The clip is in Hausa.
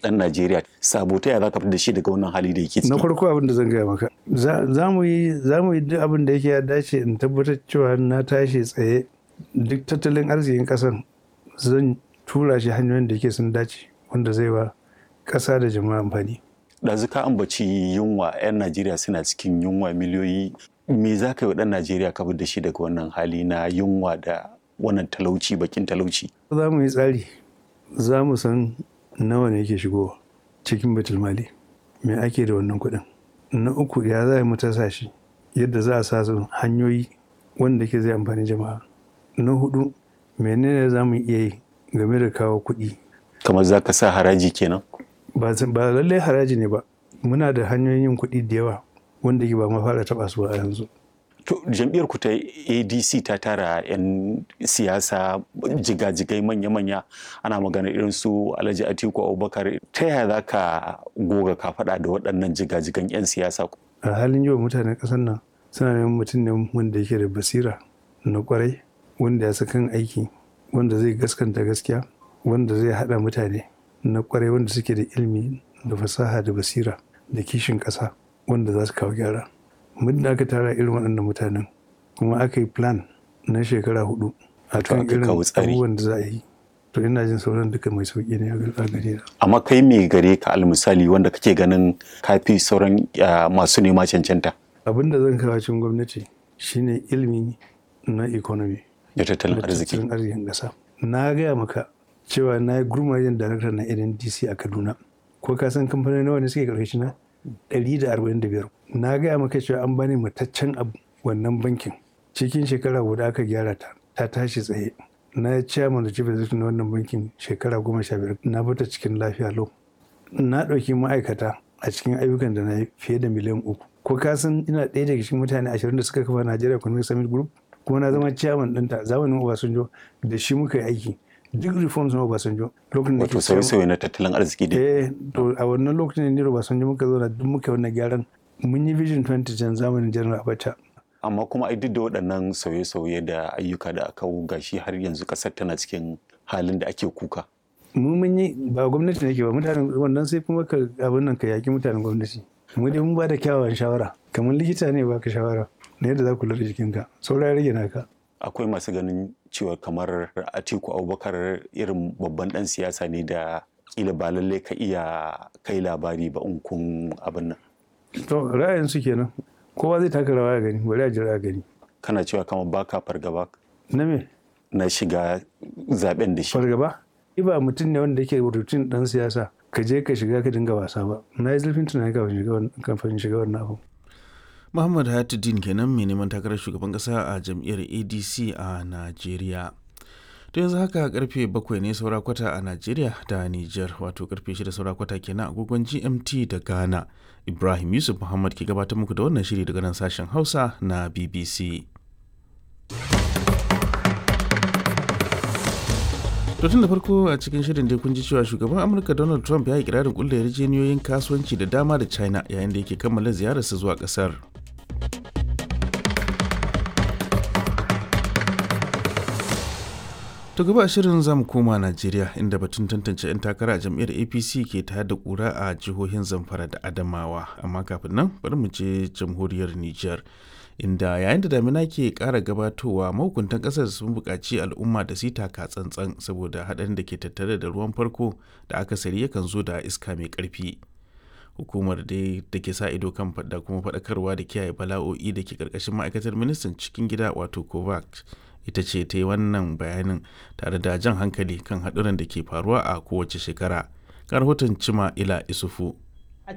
ɗan Najeriya sabo ta za ka fitar da shi daga wannan hali da yake ciki. na farko abin da zan gaya maka za mu yi za mu yi duk abin da yake ya dace in tabbatar cewa na tashi tsaye duk tattalin arzikin ƙasar zan tura shi hanyoyin da yake sun dace wanda zai wa ƙasa da jama'a amfani ɗazu ka ambaci yunwa 'yan Najeriya suna cikin yunwa miliyoyi me za ka yi wa ɗan Najeriya ka fitar da shi daga wannan hali na yunwa da wannan talauci bakin talauci. za mu yi tsari za mu san nawa ne yake shigowa cikin batul mali me ake da wannan kuɗin na uku ya za mu tasa shi yadda za a sa su hanyoyi wanda ke zai amfani jama'a na hudu menene za mu iya yi game da kawo kuɗi Kamar za ka sa haraji kenan. ba zan- ba lallai haraji ne ba muna da hanyoyin yin kuɗi da yawa wanda ke ba ma fara taɓa su ba a yanzu To jam'iyyar ku ta ADC ta tara 'yan siyasa jigajigai manya-manya ana magana irin su Alhaji Atiku Abubakar ta yaya za ka goga ka faɗa da waɗannan jigajigan 'yan siyasa a halin yau mutanen ƙasar nan suna neman mutum ne wanda yake da basira na kwarai wanda ya kan aiki wanda zai gaskanta gaskiya wanda zai haɗa mutane na kwarai wanda suke da ilimi da fasaha da basira da kishin ƙasa wanda za su kawo gyara muddin aka tara irin waɗannan mutanen kuma aka yi plan na shekara hudu a kan aka irin kawo tsari. abubuwan da za a yi to ina jin sauran duka mai sauƙi ne a gare na amma kai me gare ka almisali wanda kake ganin kafi sauran ah, masu nema cancanta abin da zan kawo cikin gwamnati shine ilimi na economy da tattalin da arziki tattalin arzikin ƙasa na gaya maka cewa na yi gurmajen darakta na ndc a kaduna ko ka san kamfanin nawa ne suke karkashi na 145 na gaya maka cewa an bani mataccen abu wannan bankin cikin shekara guda aka gyara ta ta tashi tsaye na yi chairman da chief executive na wannan bankin shekara goma sha biyar na bata cikin lafiya lau na ɗauki ma'aikata a cikin ayyukan da na yi fiye da miliyan uku ko ka san ina ɗaya daga cikin mutane ashirin da suka kafa Nigeria Economic Summit Group kuma na zama chairman ɗinta zamanin Obasanjo da shi muka yi aiki duk reforms na Obasanjo lokacin da wato ke chairman- sauye-sauye na tattalin arziki dai eh to a wannan lokacin ne Obasanjo muka zo na duk muka yi wannan gyaran mun yi vision 2010 zamanin General Abacha amma kuma ai duk da waɗannan sauye-sauye da ayyuka da aka wu gashi har yanzu ƙasar tana cikin halin da ake kuka mu mun yi ba gwamnati ne ke ba mutanen wannan sai kuma ka abin nan ka yaki mutanen gwamnati mu dai mun ba da kyawawan shawara kamar likita ne baka shawara na yadda za ku lura da jikinka saura ya rage naka akwai masu ganin cewa kamar atiku abubakar irin babban ɗan siyasa ne da kila ba lallai ka iya kai labari ba in kun abin nan to ra'ayin su kenan kowa zai taka rawa ya gani bari a jira a gani kana cewa kamar baka fargaba na me na shiga zaben da shi fargaba ni ba mutum ne wanda yake rutin dan siyasa ka je ka shiga ka dinga wasa ba na yi zurfin tunani kafin shiga wannan kafin shiga wannan abu Muhammad Hayatuddin kenan mai neman takarar shugaban kasa a jam'iyyar ADC a Najeriya. To yanzu haka karfe bakwai ne saura kwata a Najeriya da Nijar wato karfe shida saura kwata kenan agogon GMT da Ghana. Ibrahim Yusuf Muhammad ke gabatar muku da wannan shiri daga nan sashen Hausa na BBC. To tun da farko a cikin shirin dai kun ji cewa shugaban Amurka Donald Trump ya yi kirarin kulle yarjejeniyoyin kasuwanci da dama da China yayin da yake kammala ziyararsa zuwa kasar. To gaba a shirin zamu koma Najeriya inda batun tantance 'yan takara a jam'iyyar APC ke tayar da kura a jihohin Zamfara da Adamawa amma kafin nan bari mu je jamhuriyar Nijar inda yayin da damina ke ƙara gabatowa mahukuntan ƙasar sun buƙaci al'umma da su yi taka tsantsan saboda haɗarin da ke tattare da ruwan farko da akasari yakan zo da iska mai ƙarfi. hukumar dai da ke sa ido kan da kuma faɗakarwa da kiyaye bala'o'i da ke ƙarƙashin ma'aikatar ministan cikin gida wato kovac ita ce ta yi wannan bayanin tare da jan hankali kan haɗuran da ke faruwa a kowace shekara ga rahoton cima ila isufu